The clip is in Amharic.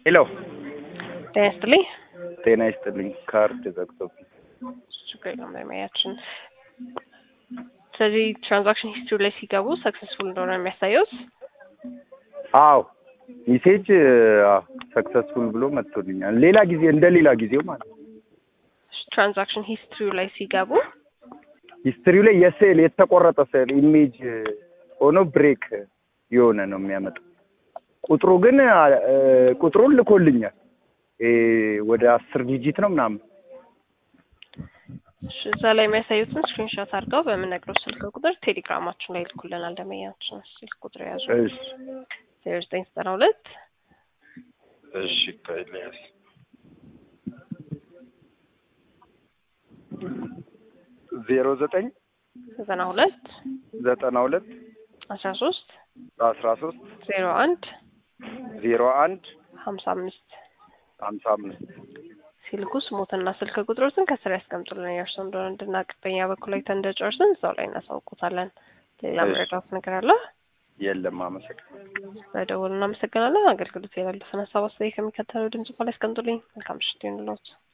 ሄሎ ጤና ይስጥልኝ። ጤና ይስጥልኝ። ካርድ ዘግቶብኝ። ችግር የለውም ለማያችን። ስለዚህ ትራንዛክሽን ሂስትሪ ላይ ሲገቡ ሰክሰስፉል እንደሆነ የሚያሳየውት አዎ ሜሴጅ ሰክሰስፉል ብሎ መጥቶልኛል። ሌላ ጊዜ እንደ ሌላ ጊዜው ማለት ነው። ትራንዛክሽን ሂስትሪ ላይ ሲገቡ ሂስትሪው ላይ የስዕል የተቆረጠ ስዕል ኢሜጅ ሆኖ ብሬክ የሆነ ነው የሚያመጣው። ቁጥሩ ግን እ ቁጥሩን ልኮልኛል። እ ወደ አስር ዲጂት ነው ምናምን እሺ፣ እዛ ላይ የሚያሳዩትን ስክሪንሾት አድርገው በምነግረው ስልክ ቁጥር ቴሌግራማችን ላይ ልኩልናል። ደመኛችን ስልክ ቁጥር የያዙ እሺ ዜሮ ዘጠኝ ዘጠና ሁለት እሺ ከኤልያስ ዜሮ ዘጠኝ ዘጠና ሁለት ዘጠና ሁለት አስራ ሶስት አስራ ሶስት ዜሮ አንድ ዜሮ አንድ ሀምሳ አምስት ሀምሳ አምስት ሲልኩ ስሞትና ስልክ ቁጥሮትን ከስር ያስቀምጡልን። የእርሶ እንደሆነ እንድናቅ በኛ በኩል ላይ እንደጨርስን እዛው ላይ እናሳውቁታለን። ሌላ እሺ። መረዳት ነገር አለ? የለም አመሰግናለሁ። በደውል እናመሰግናለን። አገልግሎት ያላለፈን ሀሳብ አስተያየት ከሚከተለው ድምጽ በላይ ያስቀምጡልኝ። መልካም ምሽት ይሁንልዎት።